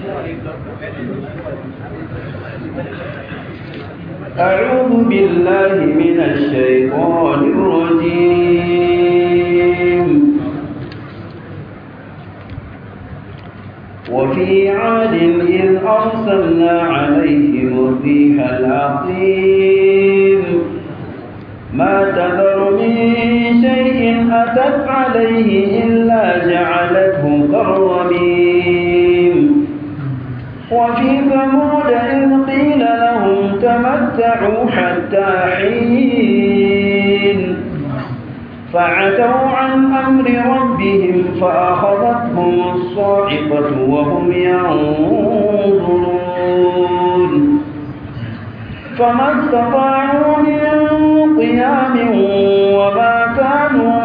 أعوذ بالله من الشيطان الرجيم وفي عاد إذ أرسلنا عليهم الريح العقيم ما تذر من شيء أتت عليه إلا جعلته كالرميم وفي ثمود إذ قيل لهم تمتعوا حتى حين فعتوا عن أمر ربهم فأخذتهم الصاعقة وهم ينظرون فما استطاعوا من قيام وما كانوا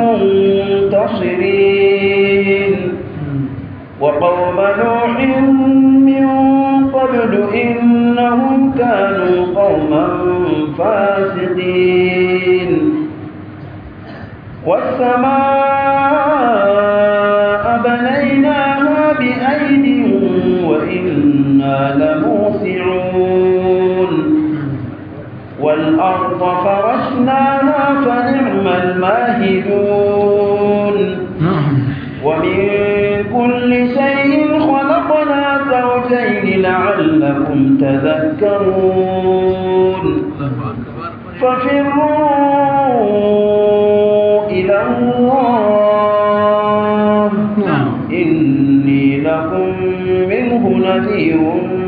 منتصرين وقوم نوح من قبل إنهم كانوا قوما فاسقين والسماء بنيناها بأيد وإنا لموسعون والأرض فرشناها فنعم الماهدون ومن كل شيء خلقنا زوجين لعلكم تذكرون ففروا إلى الله إني لكم منه نذير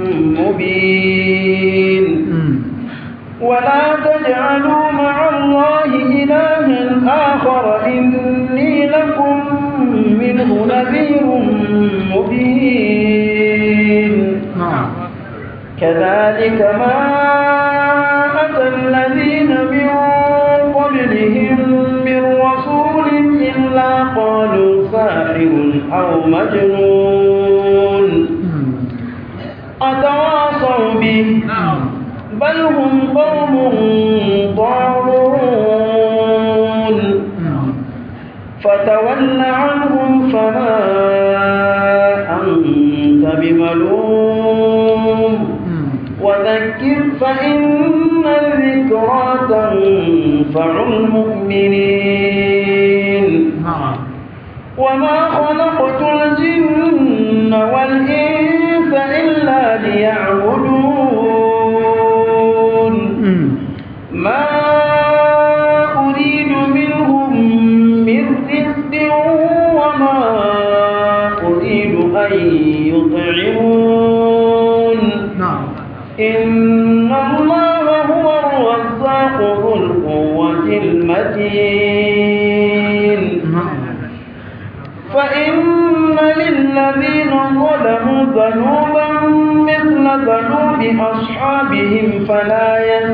مبين ولا تجعلوا مع الله إلها آخر إني لكم منه نذير مبين كذلك ما أتى الذين من قبلهم من رسول إلا قالوا ساحر أو مجنون أتواصوا به بل هم قوم ضالون فتول عنهم فما أنت بملوم وذكر فإن الذكرى تنفع المؤمنين وما خلقت الجن والإنس إلا ليعبدون ما أريد منهم من رزق وما أريد أن يطعمون إن الله هو الرزاق ذو القوة المتين فإن للذين ظلموا ذنوبا مثل ذنوب أصحابهم فلا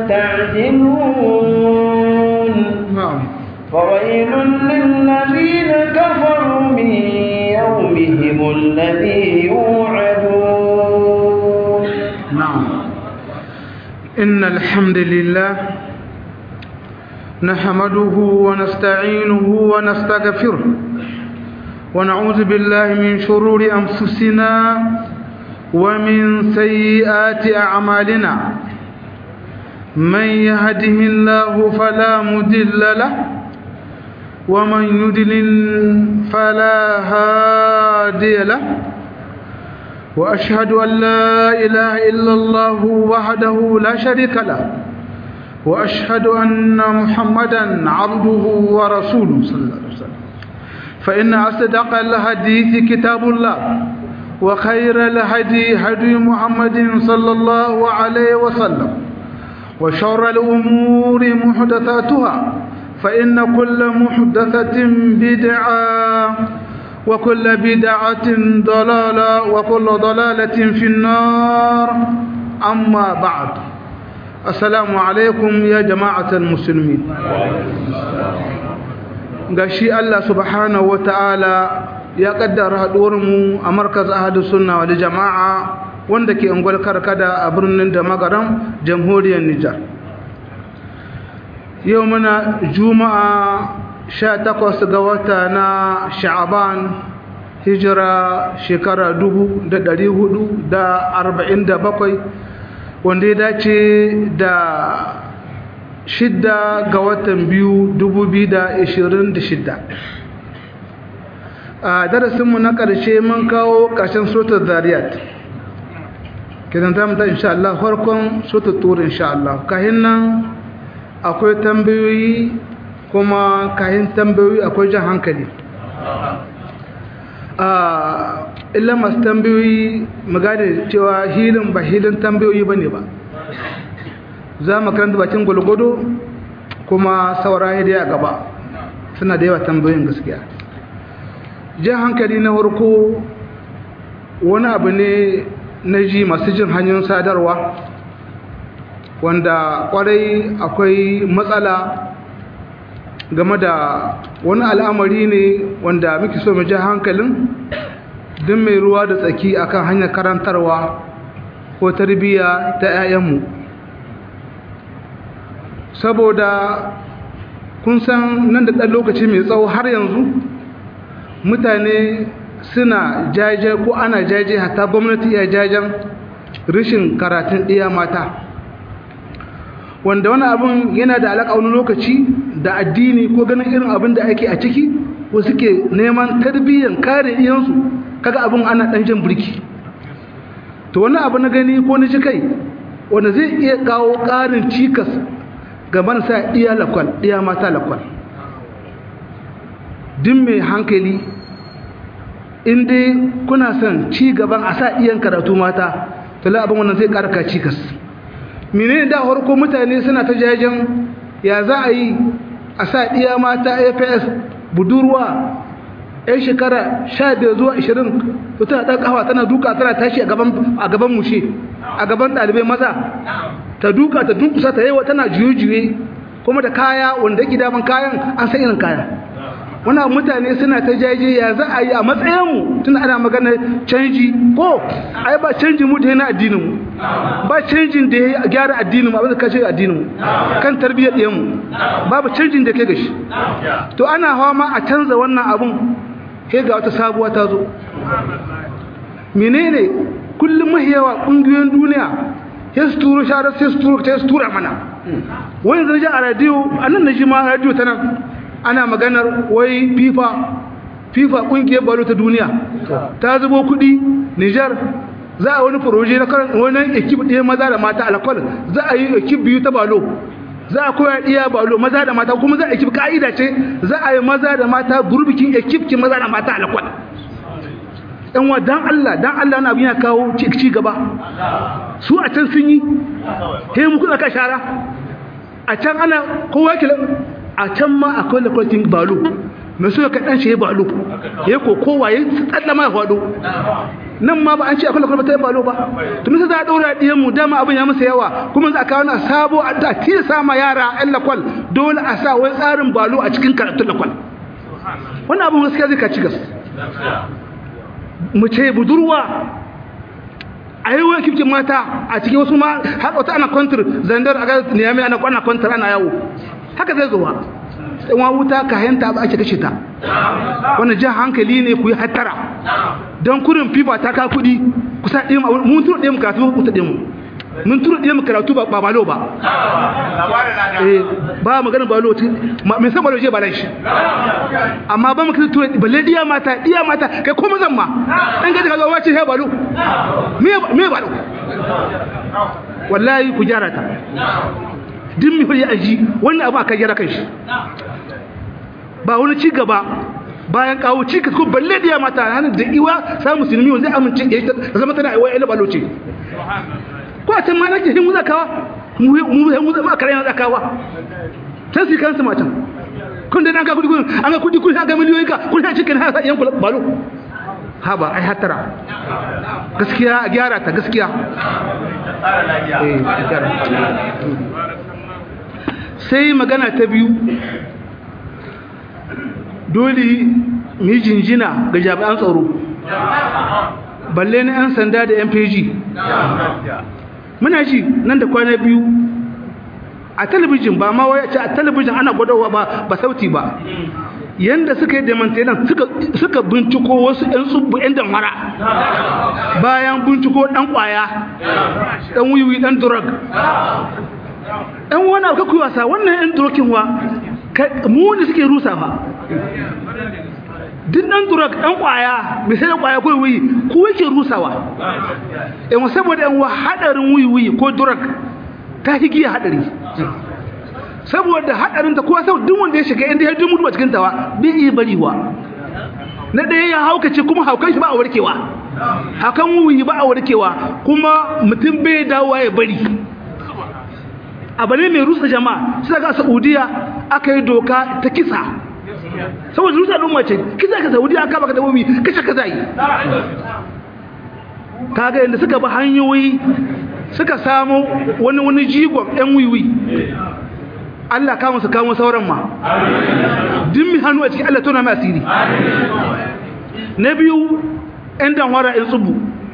يستعجلون فويل للذين كفروا من يومهم الذي يوعدون نعم إن الحمد لله نحمده ونستعينه ونستغفره ونعوذ بالله من شرور أنفسنا ومن سيئات أعمالنا من يهده الله فلا مدل له ومن يدلل فلا هادي له وأشهد أن لا إله إلا الله وحده لا شريك له وأشهد أن محمدا عبده ورسوله صلى الله عليه وسلم فإن أصدق الحديث كتاب الله وخير الهدي هدي محمد صلى الله عليه وسلم وشر الأمور محدثاتها فإن كل محدثة بدعة وكل بدعة ضلالة وكل ضلالة في النار أما بعد السلام عليكم يا جماعة المسلمين gashi Allah subhanahu wataala ya kaddara mu a markaz ahadu sunna wal jama'a wanda ke ungwal karkada a birnin da magaram jamhuriyar Nijar yau muna juma'a 18 ga wata na sha'aban hijira shekara 447 wanda ya dace da shidda ga watan biyu 2026 a darasinmu na ƙarshe mun kawo ƙarshen sotar zariyat kidan ta mutu insha Allah farkon sotar turu insha Allah kahin nan akwai tambayoyi kuma kahin tambayoyi akwai jan hankali illa masu tambayoyi magana cewa hilin ba hilin tambayoyi ba ne ba za mu karanta bakin gwalgwado kuma saura da a gaba suna da yawa tambayoyin gaskiya jan hankali na farko wani abu ne na ji masu jin hanyoyin sadarwa wanda kwarai akwai matsala game da wani al'amari ne wanda muke so mu ji hankalin din mai ruwa da tsaki akan hanyar karantarwa ko tarbiyya ta 'ya'yanmu saboda kun san nan da ɗan lokaci mai tsawo har yanzu mutane suna jaje ko ana jaje hatta gwamnati ya jajen rashin karatun ɗiya mata wanda wani abin yana da alaƙa wani lokaci da addini ko ganin irin abin da ake a ciki ko suke neman tarbiyyar kare iyansu kaga abin ana ɗan jan birki to wani abu na gani ko na ji kai wanda zai iya kawo ƙarin cikas gaban sa iya lakwal iya mata lakwal din mai hankali in dai kuna son ci gaban a sa iyan karatu mata to la abin wannan zai karka cikas menene da harko mutane suna ta jajen ya za a yi a sa iya mata AFS budurwa yan shekara 15 zuwa 20 to tana dan kafa tana duka tana tashi a gaban a gaban mushe a gaban dalibai maza ta duka ta dunkusa ta yawa tana juye-juye kuma da kaya wanda yake daman kayan an san irin kaya wannan mutane suna ta jaje ya za a yi a matsayinmu tun ana magana canji ko ai ba canji mu da yana addininmu ba canjin da ya gyara addininmu abin da kashe addininmu kan tarbiyyar ɗiyanmu babu canjin da ke gashi to ana hawa ma a canza wannan abun sai ga wata sabuwa ta zo menene kullum mahiyawa ƙungiyoyin duniya sai su turo sharar sai su turo sai su tura mana wani zai ji a radiyo a nan na ji ma radiyo ta nan ana maganar wai fifa fifa kungiyar balo ta duniya ta zubo kudi nijar za a wani proje na wani ekip ɗaya maza da mata alakwal za a yi ekip biyu ta balo za a koya iya balo maza da mata kuma za a ekip ka'ida ce za a yi maza da mata gurbikin ekip ki maza da mata alakwal yan wa dan Allah dan Allah na abin ya kawo ci gaba su a can sun yi he mu kuna ka shara a can ana kowa ke a can ma akwai lakwatin balo mai so ka dan shi balo ya ko kowa ya tsalla ma faɗo nan ma ba an ce akwai lakwatin balo ba to mun za a daura diyan mu dama abin ya masa yawa kuma za a kawo na sabo a ta tilasa ma yara ɗan lakwal dole a sa wai tsarin balo a cikin karatun lakwal wannan abin gaskiya zai ka ci gas mace budurwa a yi wani kifkin mata a cikin wasu ma har wata ana kwantar zandar a ga niyami ana kwana kwantar ana yawo haka zai zuwa tsawa wuta ka hayanta ba ake kashe ta wani jan hankali ne ku yi hattara don kurin fifa ta ka kuɗi ku sa ɗaya mun turo ɗaya mu karatu ku ta ɗaya mu mun turo ɗaya mu karatu ba balo ba eh ba magana balo mai san balo je ba shi amma ba mu kira turo balle diya mata diya mata kai ko mazan ma dan gaji ka zo wace he balo me me balo wallahi ku gyara ta din mi fari aji wannan abu aka gyara kan shi ba wani ci gaba bayan kawo cikas ko balle diya mata hannun da iwa sa musulmi wanda amince da ta zama tana iwa ila balo ce ko a can ma nake hin muza kawa mu mu muza ma kare yana kawa sai su kansu matan kun da ka kudi kun an ga kudi kun ga miliyoyi ka kun ha cikin ha yan kula balo ha ba ai hatara gaskiya a gyara ta gaskiya eh gyara sai magana ta biyu dole mu yi jinjina ga jami'an tsaro balle na 'yan sanda da 'yan feji muna ji nan da kwana biyu a talabijin ba ma waya ce a talabijin ana gwadawa ba ba sauti ba yanda suka yi demantenan suka suka binciko wasu ƴan tsubbu ƴan damara bayan binciko ɗan ƙwaya ɗan wiwi ɗan drug ɗan wani abu kakuyi wasa wannan ƴan drokin wa mu ne suke rusa fa duk ɗan drug ɗan ƙwaya mai sai da ƙwaya ko wiwi ko yake rusawa yan saboda yan wa haɗarin wiwi ko drug ta higiya haɗari saboda hadarin ta kowa sau duk wanda ya shiga inda ya duk mutuwa cikin tawa bai iya bariwa na ɗaya ya haukace kuma haukan shi ba a warkewa hakan wuyi ba a warkewa kuma mutum bai dawowa ya bari abu ne mai rusa jama'a sai ga saudiya aka yi doka ta kisa saboda rusa al'umma ce kisa ka saudiya aka baka dabobi kashe ka zai kaga yadda suka bi hanyoyi suka samu wani wani jigon yan wiwi Allah kama su kamo sauran ma din mi hannu a cikin Allah tona mai asiri na biyu ɗan danwara in tsubu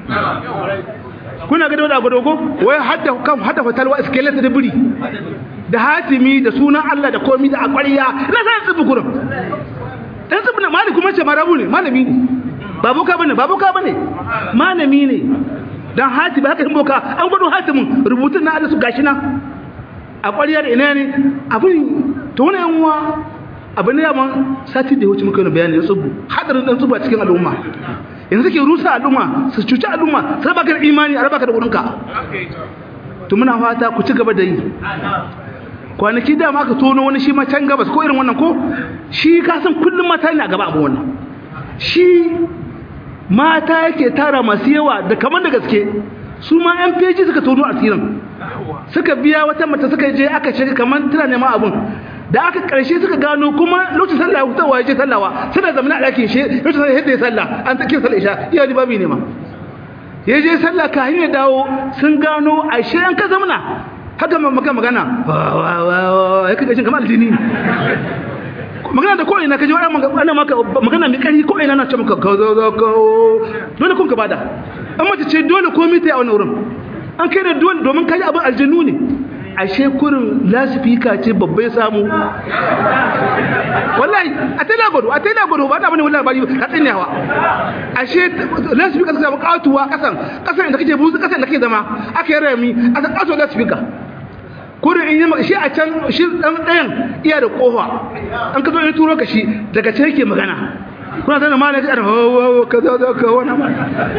kuna gada wadda agodogo wai hadda kan hadda fatalwa iskeleta da biri da hatimi da sunan Allah da komi da akwariya na sai tsubu kurum ɗan tsubu na mali kuma ce marabu ne malami ne babuka bane babuka bane malami ne dan hatimi haka yin boka an gwado hatimin rubutun na Allah su gashi nan a ƙwariyar ina ne abin ta wani yanwa abin da yaman sati da ya wuce muka yi bayani na tsubu hadarin ɗan tsubu a cikin al'umma yanzu ke rusa al'umma su cuci al'umma su raba ka da imani a raba ka da wurinka to muna fata ku ci gaba da yi kwanaki dama aka tono wani shi ma can gabas ko irin wannan ko shi ka san kullum mata ne a gaba abu wannan shi mata yake tara masu yawa da kamar da gaske su ma yan feji suka tono asirin suka biya wata mata suka je aka shiga kamar tana neman abun da aka karshe suka gano kuma lokacin sallah ya fitowa ya je sallawa suna zamana a ɗakin shi lokacin sallah yadda ya sallah an ta sallah isha iya ji babi ne ma ya je sallah ka hanyar dawo sun gano a shi an ka zamana haka maka magana ya kaga jin kamar aljini magana da ko'ina ka ji ana maka magana mai ƙarfi ko'ina na ce maka ka zo zo ka dole kun ka bada an mace ce dole komai ta yi a wani wurin an kai da dole domin kaji abin aljanu ne ashe kurin lasifika ce babbai samu wallahi a ta lagwado a ta lagwado ba ta bane wallahi bari ka tsine hawa ashe lasifika suka samu katuwa kasan kasan da kake buzu kasan da kake zama aka yi rami a san katuwa lasifika kurin in yi maka shi a can shi dan ɗayan iya da kofa an ka zo ya turo ka shi daga can yake magana kuna sanin ma na ji ana hawa kaza za ka wani ma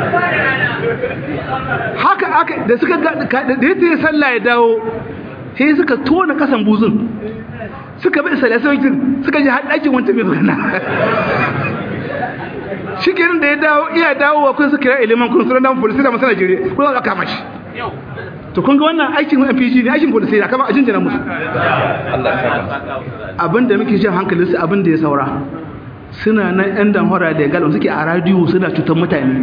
haka aka da suka da yadda ya sallah ya dawo sai suka tona kasan buzun suka bi salasaukin suka ji haɗakin wanta mai magana shi kenan da ya dawo iya dawowa kun suka kira iliman kun suna dan polisi da masu najeriya kun za kama shi to kun ga wannan aikin MPG ne aikin polisi da kama a jinjina musu abinda muke jin hankalinsu abinda ya saura suna nan yan damfara da galon suke a radiyo suna cutar mutane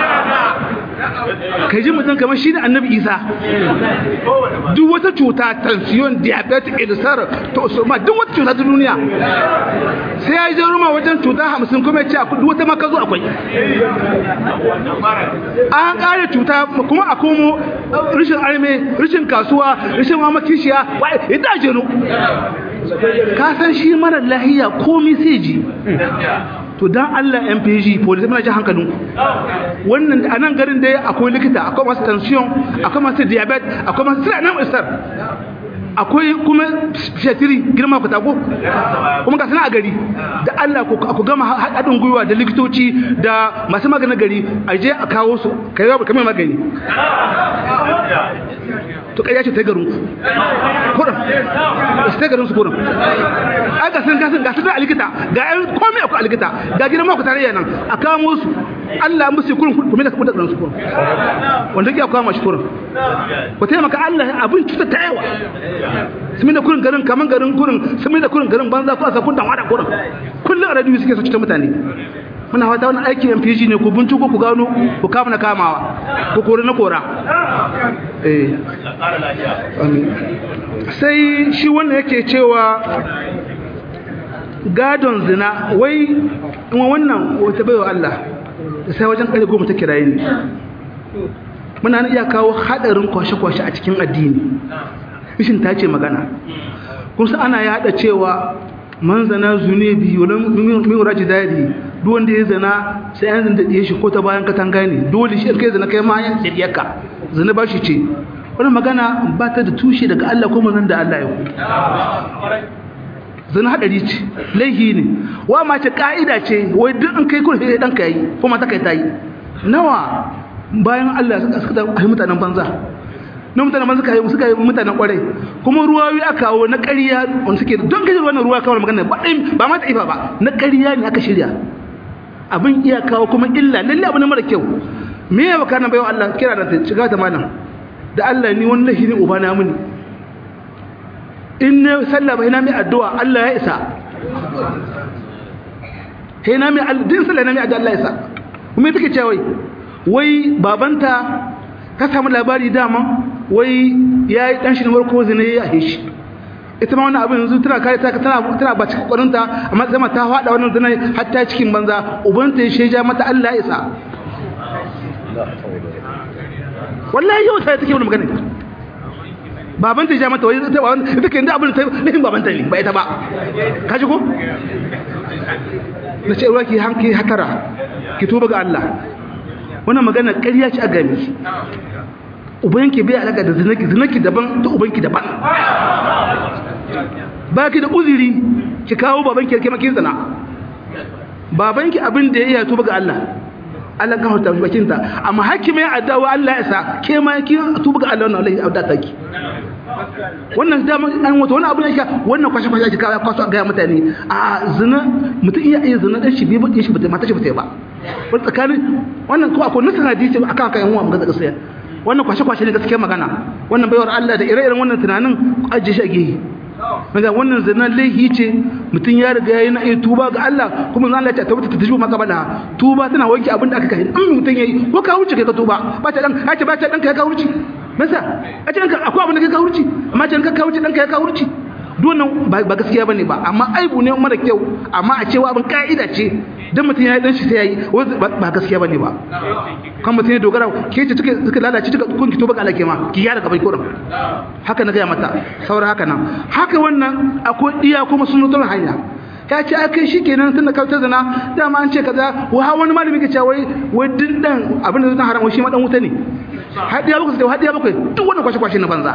kai ji mutum kamar shi ne annabi isa duk wata cuta tension diabetic ulcer to soma duk wata cuta ta duniya sai ya je ruma wajen cuta hamsin kuma ya ce duk wata maka zo akwai an kare cuta kuma a komo rashin arme rashin kasuwa rashin mamakishiya ya daje no ka san shi mara lahiya komi sai ji to dan Allah MPG police muna ji hankalin wannan a nan garin dai akwai likita akwai masu tension akwai masu diabetes akwai masu sira nan isar akwai kuma shatiri girma ku tako kuma ga sana a gari da Allah ku gama haɗin gwiwa da likitoci da masu maganin gari a je a kawo su kai ba kamar magani to kai ya ce ta garin ku kurin su ta garin su kurin ai ga sun ga sun ga sun da likita ga yan komai akwai likita ga gidan ma ku tarayya nan a kamo su Allah musu kurin kuma da kuma da su kurin wanda ke kawo mashi kurin ku taimaka Allah abin cuta ta yawa sun da kurin garin kaman garin kurin sun da kurin garin banza ku a sakun dan wada kurin kullum a radio suke so cuta mutane muna fata wani aiki MPG ne ku binciko ku gano ku kama na kamawa ku kore na kora eh sai shi wannan yake cewa gadon zina wai in wannan wata baiwa Allah sai wajen kare goma ta kiraye ne muna iya kawo hadarin kwashe-kwashe a cikin addini mishin ta ce magana kun ana yada cewa man zana zune bi wala min raji dadi duk wanda ya zana sai an zanta diye shi ko ta bayan katanga ne dole shi kai zana kai ma yan diyarka zana ba shi ce wannan magana ba ta da tushe daga Allah ko manzon da Allah ya ku zana hadari ce laihi ne wa ma ce ka'ida ce wai duk in kai kurhe dan kai kuma ta kai tayi nawa bayan Allah suka suka da mutanen banza na mutanen banza suka yi suka yi mutanen kwarai kuma ruwawi aka kawo na ƙarya wanda suke don gaji wannan ruwa kawo magana ba ba ma ta'ifa ba na ƙarya ne aka shirya abin iya kawo kuma illa lalle abu ne mara kyau me ya baka nan bayan Allah kira da ta shiga ta malam da Allah ni wannan shi ne uba na muni in ne sallah ba ina mai addu'a Allah ya isa sai na mai din sallah na mai addu'a Allah ya isa kuma take cewa wai wai babanta ka samu labari dama wai yayi dan shi ne warko zina ya yi shi ita ma wannan abin yanzu tana kare ta tana tana ba cikin kwarinta amma zama ta fada wannan zina hatta cikin banza ubanta ya sheja mata Allah ya isa wallahi yau sai take wannan magana baban ta ja mata wai ita ba ita ke inda abin ta nufin baban ta ne ba ita ba ka ji ko na ce ruwa ki hanki hatara ki tuba ga Allah wannan magana ƙarya ce a gami ubanki bai alaka da zinaki zinaki daban ta ubanki daban ba ki da uzuri ki kawo babanki ya kemakin zina babanki abin da ya iya tuba ga Allah Allah kan hota bakin ta amma hakimi ya adawa Allah ya sa ke ma ki tuba ga Allah wannan Allah ya adata ki wannan da an wato wannan abin yake wannan kwashe kwashe ka kwaso ga mutane a zina mutum iya iya zina dan shi bai bude shi mata shi bata ba wani tsakanin wannan ko akwai nasan hadisi akan akan yan uwa magana gaskiya wannan kwashe kwashe ne gaskiya magana wannan baiwar Allah da ire-iren wannan tunanin ajiye shi a gehe daga wannan zina laihi ce mutum ya riga ya yi na iya tuba ga Allah kuma zan Allah ya tabbata ta tajibu maka bala tuba tana wanke abin da aka kai in mutum yayi ko ka wuce kai ka tuba ba ta dan ka ce ba ta dan kai ka wuce masa a ce akwai abin da kai ka wuce amma ce ka wuce dan kai ka wuce dunan ba gaskiya bane ba amma aibu ne mara kyau amma a cewa abin ka'ida ce dan mutum ya yi dan shi sai yayi ba gaskiya bane ba kan mutum ya dogara ke ce take suka lalace tuka kun ki to baka alake ma ki yara gabai kurin haka na ga mata saura haka nan haka wannan akwai iya kuma sunnatul hanya ya ce a kai shi kenan tun da kautar zina dama an ce kaza wa wani malami ke cewa wai wai dindan abin da zai haram wai shi ma dan wuta ne hadiya bakwai sai hadiya bakwai duk wannan kwashe kwashe na banza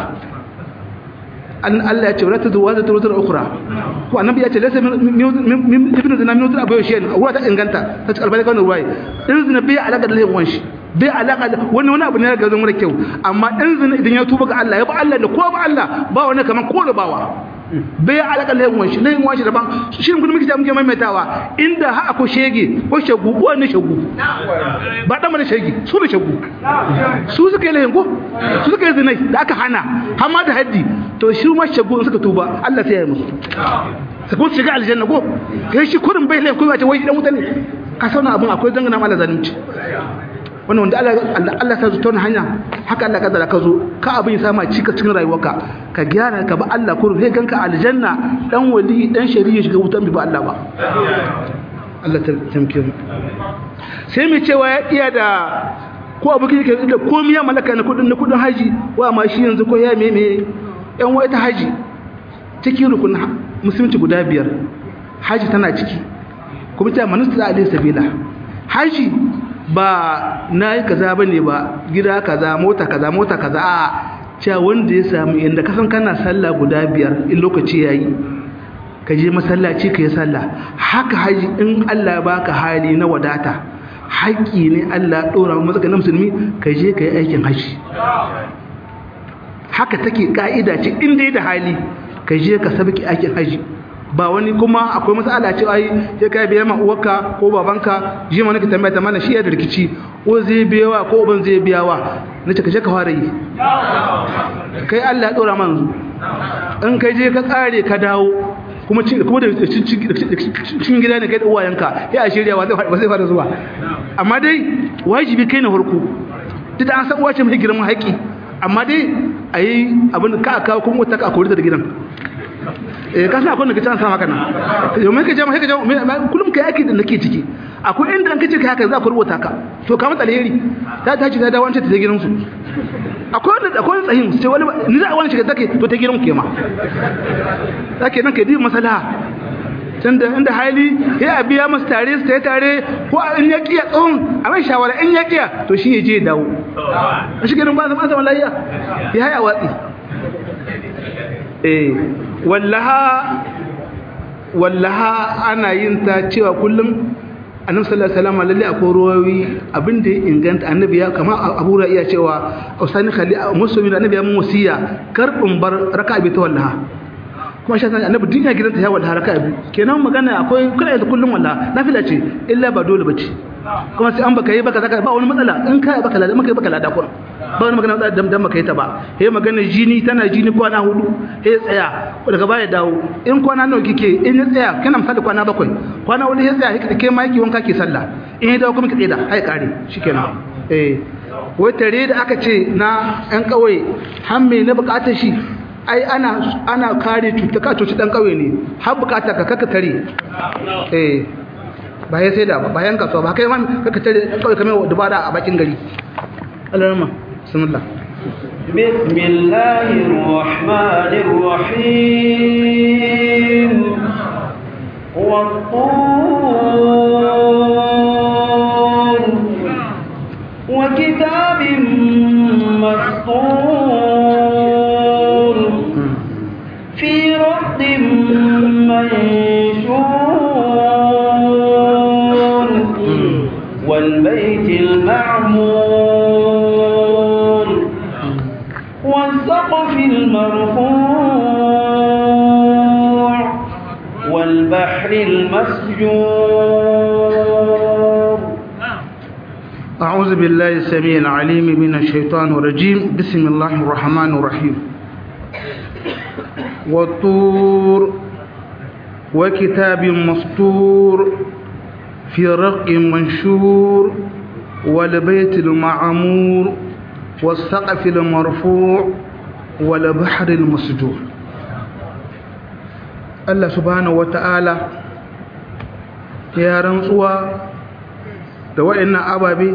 an Allah ya ce wala tadu wa tadu wa ukhra ko annabi ya ce laysa min ibnu zina min abu yashin ruwa ta inganta ta ci albani kan ruwa in zina bai alaka da laifin shi bai alaka da wani wani abu ne ga zan mara kyau amma in zina idan ya tuba ga Allah ya ba Allah da ko ba Allah ba wani kaman ko da bawa bai alaka da laifin shi laifin shi daban shirin gudun muke muke maimaitawa inda ha ako shege ko shagu ko ne shagu ba dan mana shege su ne shagu su suka yi laifin ko su suka yi zinai da aka hana amma da haddi to shi ma shagu suka tuba Allah sai ya yi musu su ko shiga aljanna ko kai shi kurin bai laifin ko ba ce wai dan mutane ka sauna abun akwai dangana mala zalunci wannan wanda Allah Allah ta zuta hanya haka Allah kadara ka zo ka abin sama cika cikin rayuwarka ka gyara ka ba Allah kurin sai ganka aljanna dan wali dan shari'a shiga wutan bi ba Allah ba Allah ta tamke mu sai mu cewa ya iya da ko abu kike da komai ya malaka na kudin na kudin haji wa ma shi yanzu ko ya meme yan wai ta haji cikin rukun musulunci guda biyar haji tana ciki kuma ta manista alaihi sabila haji ba na yi kaza ba ne ba gida kaza mota kaza mota kaza a cewa wanda ya samu yadda kasan kana sallah guda biyar in lokaci ya yi ka je masallaci ka yi sallah haka haji in allah ba ka hali na wadata haƙƙi ne allah ɗora matsaka na musulmi ka je ka yi aikin haji haka take ƙa'ida ce in dai da hali ka je ka sabki aikin haji ba wani kuma akwai matsala ce ai sai kai biya ma uwarka ko babanka ji ma nake tambaya ta mana shi ya da rikici ko zai biyawa ko uban zai biyawa nace ka je ka fara yi kai Allah ya dora man in kai je ka kare ka dawo kuma kuma da cikin gida ne kai da uwayenka sai a shirya ba zai fara zuwa amma dai wajibi kai na farko duk da an san uwace mai girman haƙi amma dai ayi abin ka aka kuma wata ka kori da gidan eh ka san akwai da kace an sa maka nan yau mai ka je mai ka je kullum kai aiki da nake ciki akwai inda an kace kai haka za ku rubuta ka to ka mata alheri ta ta ci ta dawo an ce ta gidan su akwai wanda akwai tsahin sai wani ni za a wani shiga take to ta gidan ku ma take nan kai di masala tunda inda hali ya a biya masu tare su tare ko in ya kiya tsohon a mai shawara in ya kiya to shi ya je dawo a shi ganin ba zama zama lafiya ya haya watsi eh wallaha wallaha ana yin ta cewa kullum annabi sallallahu alaihi wasallam lalle akwai ruwawi abinda ya inganta annabi ya kama abu ra iya cewa usani khali musulmi annabi ya mun wasiya kar in bar raka'a bi ta wallaha kuma shi annabi duniya gidanta ya wallaha raka'a bi kenan magana akwai kuna da kullum wallaha nafila ce illa ba dole bace kuma sai an baka yi baka zaka ba wani matsala in kai baka lada maka yi baka lada kun ba wani magana da dan baka yi ta ba he magana jini tana jini kwana hudu he tsaya daga baya dawo in kwana nawa kike in ya tsaya kana misali kwana bakwai kwana hudu he tsaya he kai ma yake wanka ke sallah in ya dawo kuma ki tsaya hai kare shikenan eh wai tare da aka ce na yan kauye har me na bukatar shi ai ana ana kare cuta ka cuci dan kauye ne har bukata ka kaka tare eh ba ya sai da ba bayan kasuwa ba kai man kaka tare kawai kamar dubara a bakin gari Allah rahma bismillah بسم الله الرحمن الرحيم والطور وكتاب مسطور في رد منشور والبيت المعمور والسقف المرفوع والبحر المسجور أعوذ بالله السميع العليم من الشيطان الرجيم بسم الله الرحمن الرحيم والطور وكتاب مسطور في رق منشور والبيت المعمور والسقف المرفوع والبحر المسجور الله سبحانه وتعالى يا رنسوا da wa'annan ababe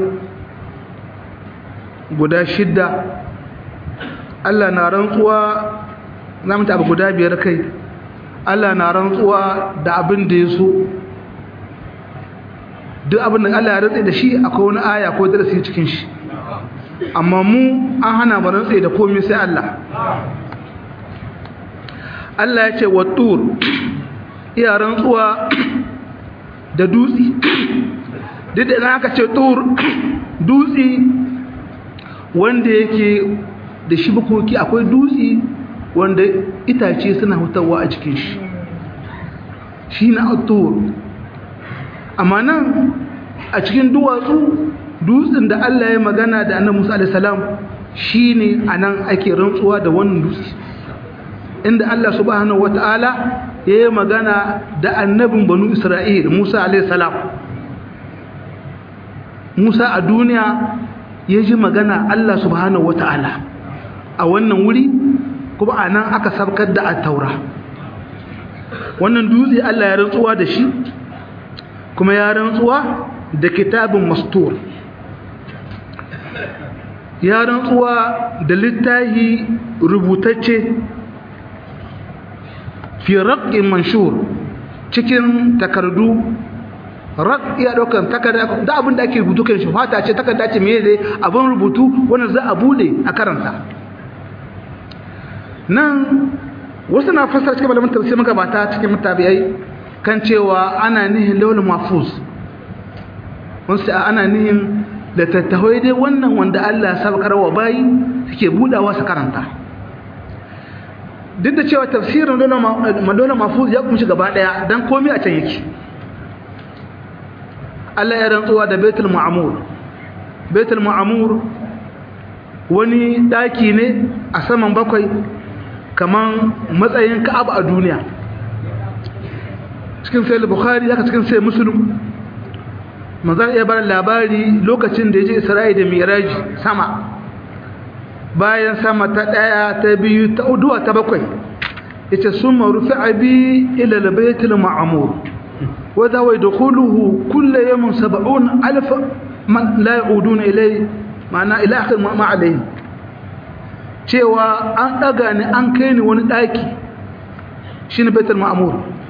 guda shidda Allah na rantsuwa na mutu abu guda biyar kai Allah na rantsuwa da abin da ya so duk abin da Allah ya rantsa da shi akwai wani aya ko darasi cikin shi amma mu an hana mu rantsa da komai sai Allah Allah ya ce wa tur iya rantsuwa da dutse duk da idan aka ce tur dutse wanda yake da shi bukoki akwai dutse wanda itace suna hutawa a cikin shi shi na tur amma nan a cikin duwatsu dutsen da Allah ya magana da annabi Musa alaihi salam shine anan ake rantsuwa da wannan dutse inda Allah subhanahu wataala ya yi magana da annabin banu Isra'il Musa alaihi salam Musa a duniya ya ji magana Allah subhanahu wata'ala a wannan wuri kuma a nan aka sabkar da taura wannan dutse Allah ya rantsuwa da shi kuma ya rantsuwa da kitabin mastur ya rantsuwa da littahi rubutacce fi raƙin manshur cikin takardu rak iya daukan takarda da abin da ake rubutu kan shi fata ce takarda ce me ne abin rubutu wanda za a bude a karanta nan wasu na fassara cikin malamin tafsir magabata cikin mutabi'ai kan cewa ana nihin lawal mahfuz wasu ana nihin da tattahoi dai wannan wanda Allah ya sabkar wa bayi suke budawa su karanta duk da cewa tafsirin dole mahfuz ya kumshi gaba daya dan komai a can yake Allah ya rantsuwa da Baitul Ma'mur Baitul Ma'mur wani daki ne a saman bakwai kaman matsayin Ka'aba a duniya cikin sai Bukhari haka cikin sai Muslim manzon ya bar labari lokacin da yaje Isra'i da Mi'raj sama bayan sama ta daya ta biyu ta uduwa ta bakwai yace summa rufi'a bi ila al-Baitul Ma'mur وذا ويدخله كل يوم سبعون ألف من لا يعودون إليه معنى إلى آخر ما عليه cewa an ɗaga ni an kai ni wani ɗaki shi ne baitul ma'amur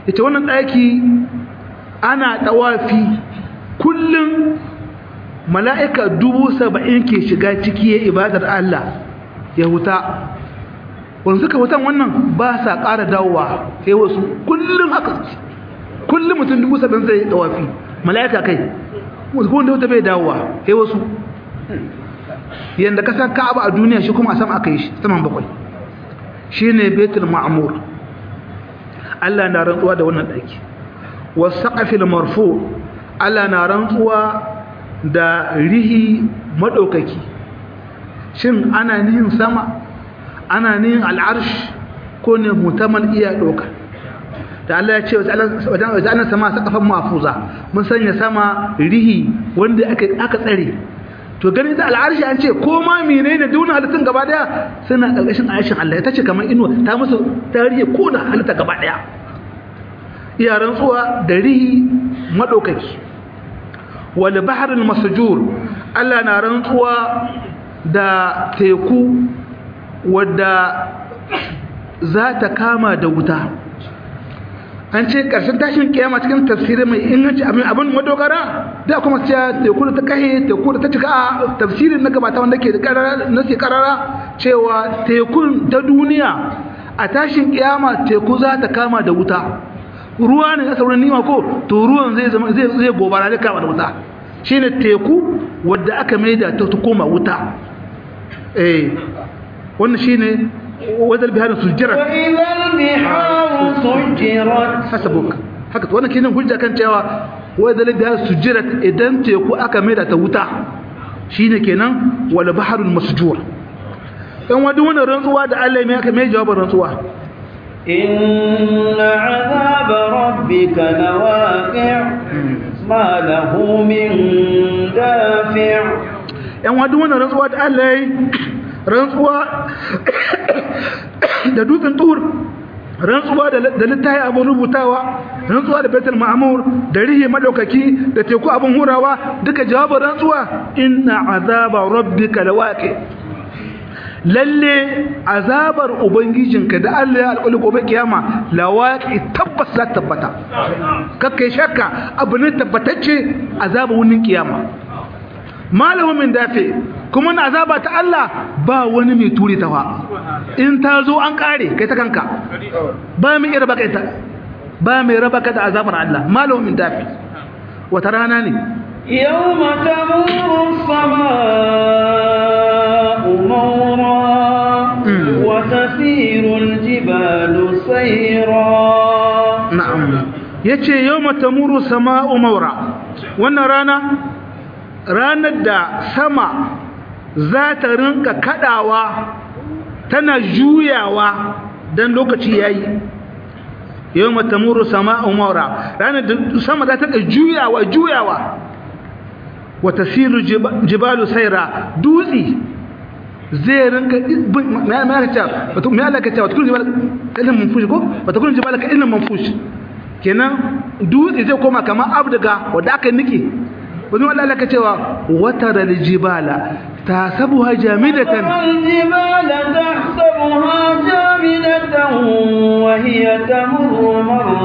ita wannan ɗaki ana ɗawafi kullum mala'ika dubu saba'in ke shiga ciki ya ibadar Allah ya huta wanda suka hutan wannan ba sa ƙara dawowa sai wasu kullum haka kullum mutum dubu saba'in zai ɗawafi mala'ika kai wanda wata bai dawowa sai wasu yadda ka san ka'aba a duniya shi kuma a sama aka yi shi saman bakwai shi ne betul ma'amur Allah na rantsuwa da wannan ɗaki wasu saƙafil marfo Allah na rantsuwa da rihi maɗaukaki shin ana nihin sama ana nihin al'arsh ko ne mutaman iya ɗauka da Allah ya ce wajen ana sama saƙafan mafuza mun sanya sama rihi wanda aka tsare to gani da al'arshi an ce ko ma menene duna halittun gaba daya suna ƙarƙashin aishin Allah ita ce kamar inuwa ta musu tarihi ko da halitta gaba daya iya rantsuwa da rihi madaukaki wal bahr al masjur Allah na rantsuwa da teku wadda za ta kama da wuta an ce ƙarshen tashin kiyama cikin tafsirin mai inganci abin abin madogara da kuma cewa teku da ta kahe teku da ta cika a tafsirin na gabata wanda ke na ke karara cewa tekun ta duniya a tashin kiyama teku za ta kama da wuta ruwa ne na sauran nima ko to ruwan zai zama zai zai gobara zai kama da wuta shine teku wadda aka maida ta koma wuta eh wannan shine وإذا البحار سجرت وإذا البحار سجرت حسبك haka to wannan kenan hujja kan cewa wa da biha sujirat idan teku aka maida ta wuta shine kenan wal bahrul masjur dan wadu wannan rantsuwa da Allah mai aka mai jawabin rantsuwa inna azaba rabbika lawaqi' ma lahu min dafi' yan wadu wannan rantsuwa da Allah rantsuwa da dutsen tur rantsuwa da littafi abin rubutawa rantsuwa da betul ma'amur da rihi madaukaki da teku abin hurawa duka jawabin rantsuwa inna azaba rabbika lawaqi lalle azabar ubangijinka da Allah ya alƙali gobe kiyama lawaqi tabbas za tabbata kakkai shakka abu ne tabbatacce azabar wunin kiyama malamin min dafe kuma na azaba ta Allah ba wani mai turi ta fa in ta zo an kare kai ta kanka ba mai raba kai ta ba mai raba ka da azabar Allah malamin min dafe wata rana ne yawma tamuru as-samaa'u mawra wa tasiru al-jibalu sayra na'am yace yawma tamuru as-samaa'u mawra wannan rana ranar da sama za ta rinka kadawa tana juyawa don lokaci ya yi yau matamuru sama umara ranar da sama za ta ka juyawa juyawa wata siru jibalu saira dutse zai rinka mai alaka cewa wata kullum jibalu ka ilin manfushi ko wata kullum jibalu ka ilin manfushi kenan dutse zai koma kamar abdaga wadda aka nike wani wadda alaka cewa wata jibala تحسبها جامدة الجبال تحسبها جامدة وهي تمر مر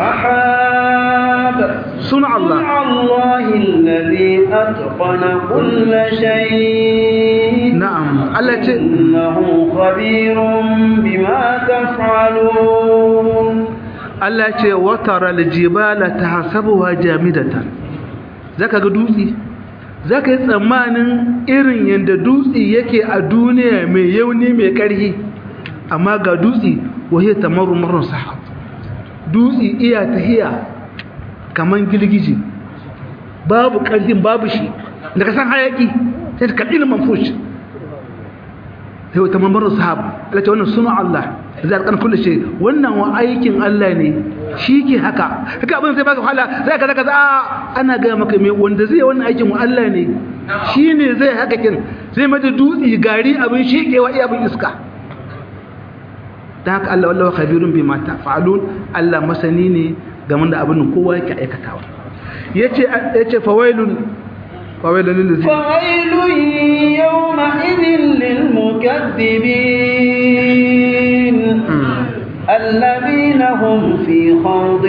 السحاب صنع الله صنع الله الذي أتقن كل شيء نعم التي إنه خبير بما تفعلون التي وترى الجبال تحسبها جامدة ذاك قدوسي za ka yi tsammanin irin yadda dutse yake a duniya mai yauni mai ƙarhi amma ga dutse wahiyar tamaru marar sahab dutse iya tahiya kamar girgiji babu ƙarfin babu shi da ka san hayaki sai ta kaɗi na manfush sai wata mamarar sahab alace wannan suna Allah zai alƙan kulle shi wannan wa aikin Allah ne shi ke haka haka abin sai baka wahala sai ka zaka za ana ga maka me wanda zai wannan aikin wa Allah ne shi ne zai haka kin zai mata dutsi gari abin shekewa iya abin iska dan haka Allah wallahu khabirun bima ta'falun Allah masani ne game da abin kowa yake aikatawa yace yace fawailun fawailun lil fawailun yawma idhil lil mukaththibin الذين الذين هم في خوض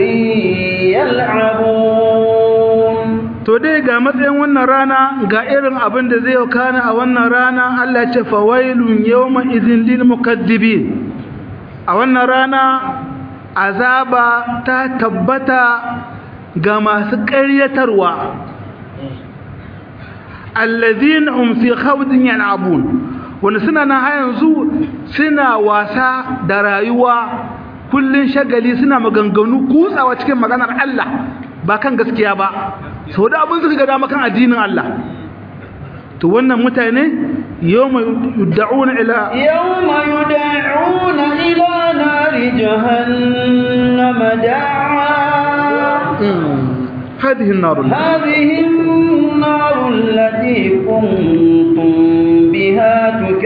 يلعبون to dai ga matsayin wannan rana ga irin abin da zai kana a wannan rana Allah ce fawailun yawma idhin lil mukaddibin a wannan rana azaba ta tabbata ga masu ƙaryatarwa alladhina hum fi khawdin yal'abun wanda suna nan har yanzu suna wasa da rayuwa kullun shagali suna maganganu kutsawa cikin maganar Allah ba kan gaskiya ba sau da abin suka gada makan addinin Allah to wannan mutane yawma yud'una ila yawma yud'una ila nari jahannama da'a هذه النار هذه النار التي كنتم بها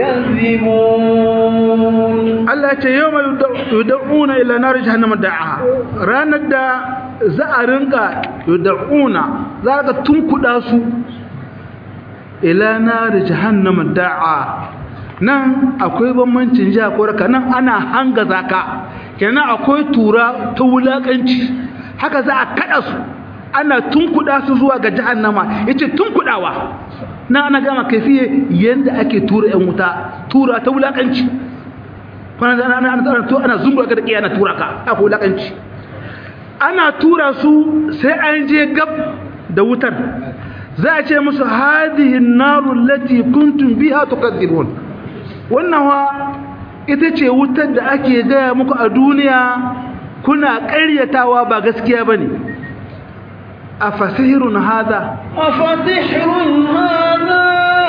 تكذبون Allah ce yau mai yuda'una ila nar jahannama da'a ranar da za a rinka yuda'una za ka tunkuda su ila nar jahannama da'a nan akwai bambancin jiha ko raka nan ana hanga zaka kenan akwai tura ta wulakanci haka za a kada su ana tunkuda su zuwa ga jahannama yace tunkudawa nan ana gama kaifiye yanda ake tura yan wuta tura ta wulakanci kwana ana ana ana ana zungu ga da ana tura ka aka wulakanci ana tura su sai an je gab da wutar za a ce musu hadhihi an-naru allati kuntum biha tukadzibun wannan wa ita ce wutar da ake gaya muku a duniya kuna ƙaryatawa ba gaskiya bane afasihirun hadha أفسحر هذا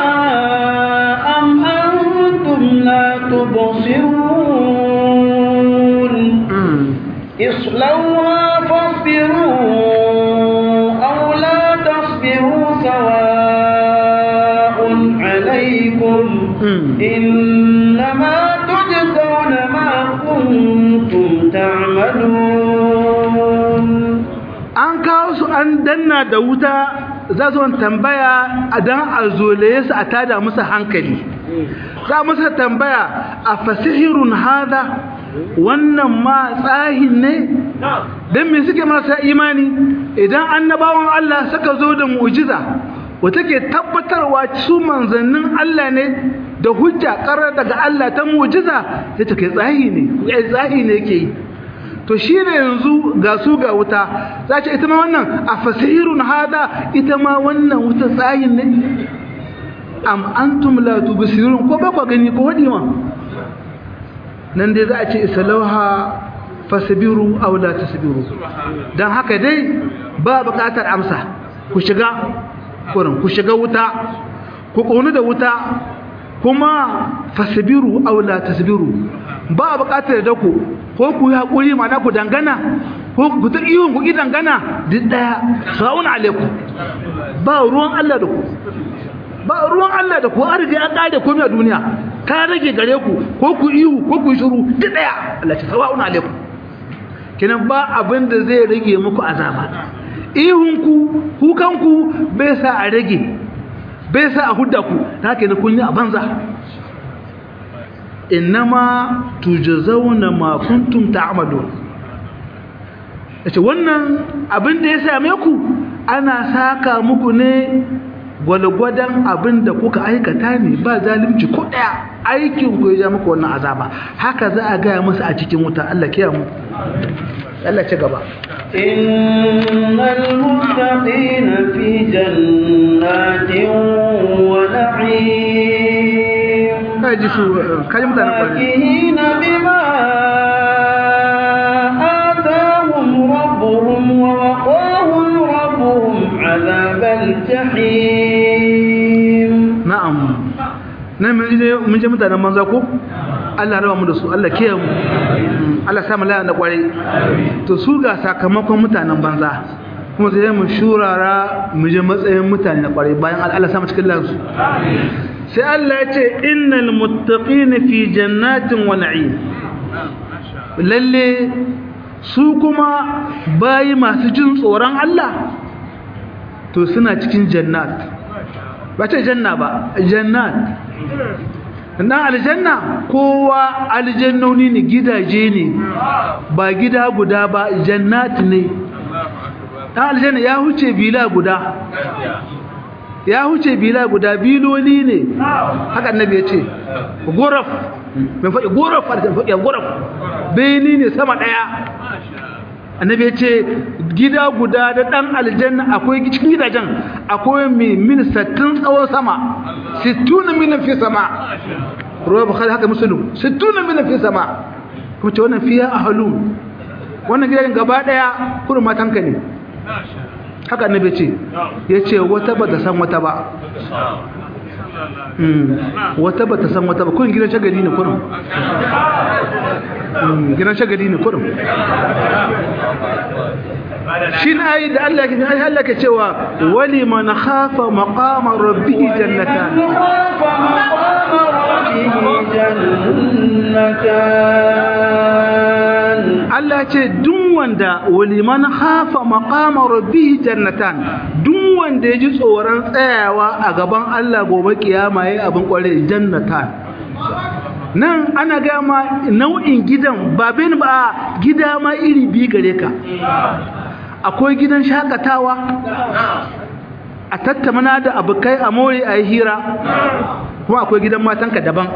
أم أنتم لا تبصرون اصلوها فاصبروا أو لا تصبروا سواء عليكم إنما تجزون ما كنتم تعملون an kawo su an danna da wuta za su wani tambaya a dan a zolaye su a tada musu hankali za musu tambaya a fasihirun hada wannan ma tsahin ne don me suke marasa imani idan annabawan Allah suka zo da mu'jiza wata ke tabbatarwa su manzannin Allah ne da hujja karar daga Allah ta mu'jiza sai ta kai tsahi ne tsahi ne ke yi to shi ne yanzu ga su ga wuta za ce ita ma wannan a fasirun hada ita ma wannan wuta tsayin ne am antum la tubsirun ko ba ku gani ko wadi ma nan dai za a ce isalauha fasbiru aw la tasbiru dan haka dai ba buƙatar amsa ku shiga kurin ku shiga wuta ku ƙonu da wuta kuma fasbiru aw la tasbiru ba buƙatar da ku ko ku yi haƙuri ma ku dangana ko ku ta ihun ku ki dangana duk ɗaya sa'un alaikum ba ruwan Allah da ku ba ruwan Allah da ku an riga an ƙare komai a duniya ta rage gare ku ko ku ihu ko ku shiru duk ɗaya Allah ta sawa'un alaikum kenan ba abin da zai rage muku azaba ihun ku kukan ku bai sa a rage bai sa a hudda ku ta kenan kun yi a banza innama tujzauna ma kuntum ta'malun yace wannan abin da ya same ku ana saka muku ne gwalgwadan abin da kuka aikata ne ba zalimci ko daya aikin ku ya ja muku wannan azaba haka za a gaya musu a cikin wuta Allah kiyaye mu Allah ci gaba innal muttaqina fi jannatin wa na'im kaji su kaji mutanen kwarai فاكهين بما آتاهم ربهم ووقاهم ربهم عذاب الجحيم na'am nan mun je mun je mutanen manza ko Allah rawa mu da su Allah kiyaye mu Allah sa mu laya da kwarai to su ga sakamakon mutanen banza kuma sai mu shurara mu je matsayin mutane na kwarai bayan Allah sa mu cikin lansu sai Allah ya ce innal muttaqina fi jannatin wa na'im lalle su kuma bayi masu jin tsoron Allah to suna cikin jannat ba ce janna ba jannat na aljanna kowa aljannoni ne gidaje ne ba gida guda ba jannati ne ta aljanna ya huce bila guda ya huce bila guda biloli ne haka annabi ya ce guraf mai faɗi guraf a da faɗi guraf beni ne sama ɗaya annabi ya ce gida guda da ɗan aljanna akwai cikin gidajen akwai mai mil sattin tsawon sama sittuna milin fi sama ruwa bukhari haka musulun sittuna milin fi sama kuma ce wannan fiya a halun wannan gidajen gaba ɗaya kurin matanka ne haka annabi ce ya ce wata ba ta san wata ba wata ba ta san wata ba kun gidan shagali ne kurin gidan shagali ne kurin shi na yi da Allah ke Allah ke cewa wali man khafa maqama rabbih jannatan Allah ce duk wanda wali man khafa maqama rabbih jannatan duk wanda yaji tsoron tsayawa a gaban Allah gobe kiyama yayi abin kware jannatan nan ana gama nau'in gidan ba bin ba gida ma iri bi gare ka akwai gidan shakatawa a tattamana da abokai a more a yi hira kuma akwai gidan matanka daban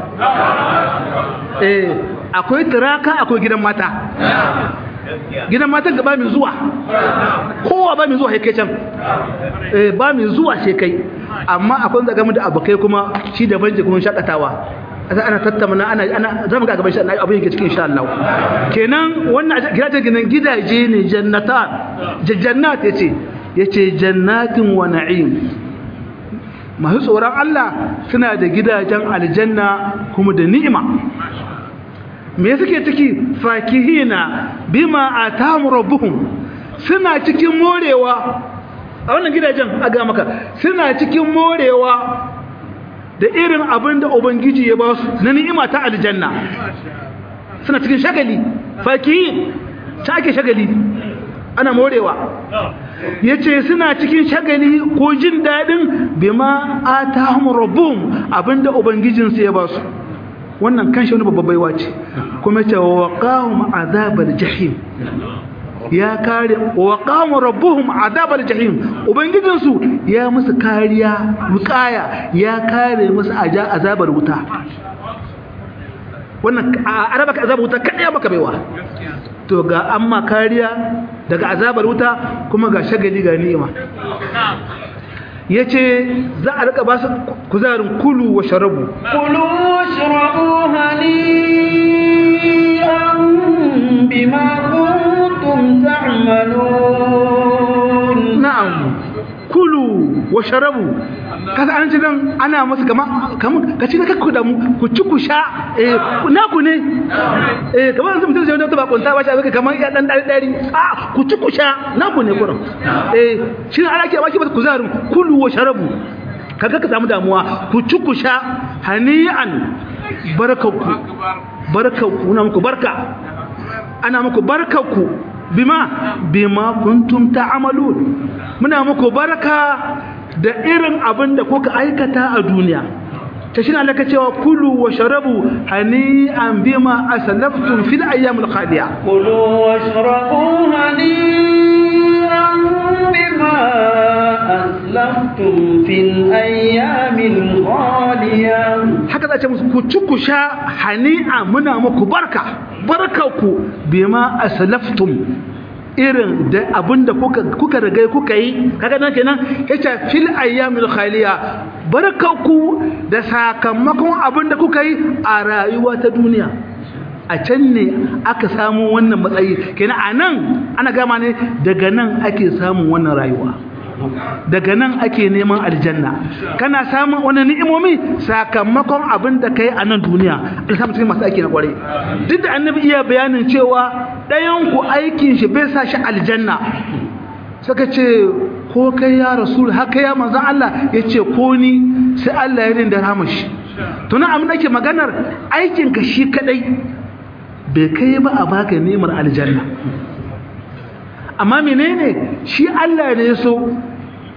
eh akwai turaka akwai gidan mata gidan matan ga ba mai zuwa kowa ba mai zuwa kai can eh ba mai zuwa sai kai amma akwai zaga mu da abokai kuma shi daban je kuma shakatawa asa ana tattamana ana ana zamu ga gaban shi abin yake cikin insha Allah kenan wannan gidaje gidan gidaje ne jannatan jannat yace yace jannatin wa na'im masu tsoron Allah suna da gidajen aljanna kuma da ni'ima me suke ciki fakihina bima atamu rabbuhum suna cikin morewa a wannan gidajen a ga maka suna cikin morewa da irin abin da ubangiji ya ba su na ni'ima ta aljanna suna cikin shagali fakihin ta ake shagali ana morewa ya ce suna cikin shagali ko jin daɗin bima a ta rabbuhum abinda ubangijinsu ya ba su wannan kan shi wani babbar baiwa ce kuma ce wa qahum azabar jahim ya kare wa qahum rabbuhum azabar jahim ubangijinsu ya musu kariya wukaya ya kare musu azabar wuta wannan araba ka azabar wuta kada maka baiwa to ga amma kariya daga azabar wuta kuma ga shagali ga ni'ima yace za a rika ba su kuzarin kulu wa sharabu kulu washrabu hani'an bima kuntum ta'malun na'am kulu wa sharabu kasa an ci dan ana musu kama kaman ka ci da kakku da mu ku ci ku sha eh naku ne eh kamar yanzu mutum sai wanda ba kunta ba shi abin kamar ya dan dari dari a ku ci ku sha naku ne kurin eh shi ne ana ke baki ba kuzarin kulu wa sharabu kaga ka samu damuwa ku ci ku sha hani'an barkanku barkanku na muku barka ana muku barkanku bima bima kuntum ta'malun muna muku barka da irin abin da kuka aikata a duniya ta shi na laka cewa kulu wa sharabu hani'an bima aslaftum fil ayyamil khaliya kulu washrabu hani'an bima aslaftum fil ayyamil khaliya haka za ce musu ku ci ku sha hani'a muna muku barka barkanku bima aslaftum irin da abinda kuka kuka riga kuka yi kaga nan kenan yace fil ayyamil khaliya barkanku da sakamakon abinda kuka yi a rayuwa ta duniya a can ne aka samu wannan matsayi kenan a nan ana gama ne daga nan ake samun wannan rayuwa daga nan ake neman aljanna kana samun wani ni'imomi sakamakon abin da kai a nan duniya alhamdu cikin masu aiki na kware duk da annabi iya bayanin cewa ɗayan ku aikin shi bai sa shi aljanna suka ce ko kai ya rasul haka ya manzon Allah ya ce ko ni sai Allah ya rinda rama shi to na abin ake maganar aikin ka shi kadai bai kai ba a baka ni'imar aljanna amma menene shi Allah ne so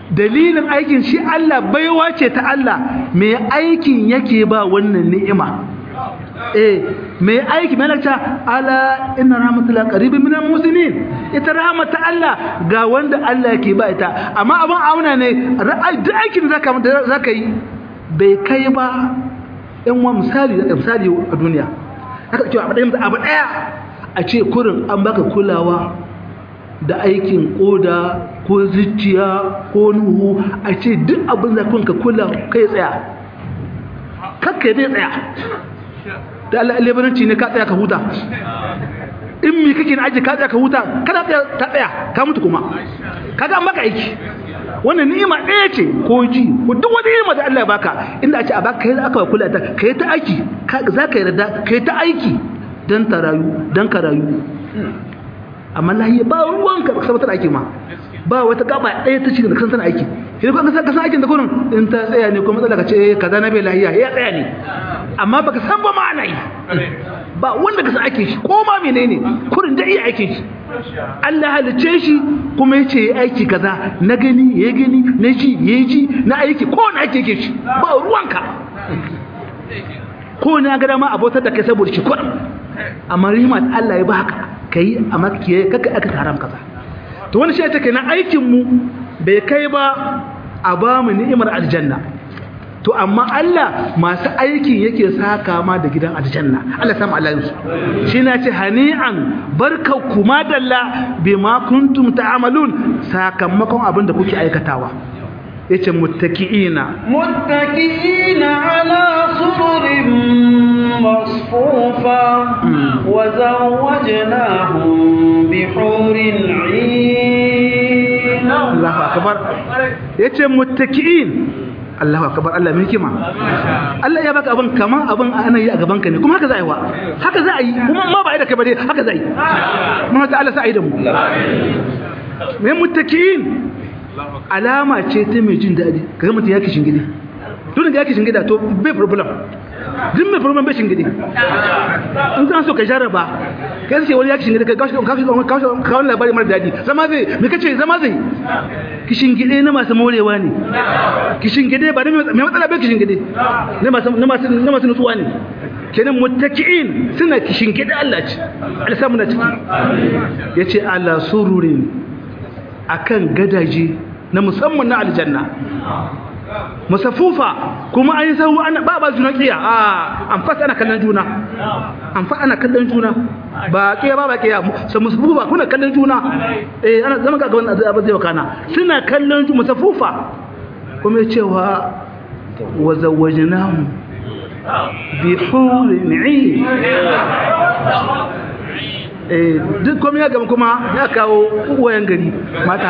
dalilin aikin shi Allah baiwa ce ta Allah mai aikin yake ba wannan ni'ima eh mai aiki mai lakta ala inna rahmatullahi qaribun minal muslimin ita rahmatu Allah ga wanda Allah yake ba ita amma abin auna ne duk aikin da zaka zaka yi bai kai ba yan wa misali da misali a duniya haka cewa abu ɗaya abu ɗaya a ce kurin an baka kulawa da aikin koda ko zuciya ko nuhu a ce duk abin da ka kula kai tsaya kakka dai tsaya da Allah lebaranci ne ka tsaya ka huta in mi kake na aji ka tsaya ka huta kana tsaya ta tsaya ka mutu kuma kaga an baka aiki wannan ni'ima ɗaya ce ko ji ko duk wani ni'ima da Allah ya baka inda a ce a baka kai aka kula ta kai ta aiki za ka yarda kai ta aiki dan ta rayu dan ka rayu amma lahiya ba ruwan ka sabatar aiki ma ba wata gaba ɗaya ta cikin da kasan tana aiki sai ko ka san aikin da kurin in ta tsaya ne ko matsala ka ce kaza na bai lahiya ya tsaya ne amma baka san ba ma ana yi ba wanda ka san aikin shi ko ma menene kurin da iya aikin shi Allah halice shi kuma yace yayi aiki kaza na gani ya gani na ji ya ji na aiki ko na aiki yake shi ba ruwanka ko na ga dama abotar da kai saboda shi kurin amma rihmat Allah ya baka kai amma kiyaye kaka aka haram kaza to wani shi take na aikin mu bai kai ba a ba mu ni'imar aljanna to amma Allah masu aikin yake saka ma da gidan aljanna Allah sama Allah yusu shi na ce hani'an barkanku madalla bima kuntum ta'malun sakamakon abin da kuke aikatawa yace muttaki'ina muttaki'ina ala sururin masfufa wa zawwajnahum bihurin 'in Allahu akbar yace muttaki'in Allahu akbar Allah mai hikima Allah ya baka abin kaman abin ana yi a gaban ka ne kuma haka za a yi wa haka za a yi kuma ma ba a yi da kai ba dai haka za a yi kuma ta Allah sa a yi da mu mai muttaki'in alama ce ta mai jin daɗi kaga mutum ya kishin gidi tun da ya kishin gida to bai problem duk mai problem bai shingide in kan so ka jarraba kai sai wani ya kishin gida kai kawo kawo labari mara daɗi zama zai me kace zama zai kishin gide na masu morewa ne kishin gide ba mai matsala bai kishin gide na masu na masu na masu nutsuwa ne kenan muttaki'in suna kishin gide Allah ce Allah samu na ciki yace ala sururin akan gadaje na musamman na aljanna musafufa kuma an yi sahu ana ba ba juna kiya a an fasa ana kallon juna an fa ana kallon juna ba kiya ba ba kiya sai musafufa kuna kallon juna eh ana zama ga wannan abin zai wakana suna kallon juna musafufa kuma cewa wa zawwajnahum bi hurin 'ain eh duk komai ya gama kuma ya kawo uwayen gari mata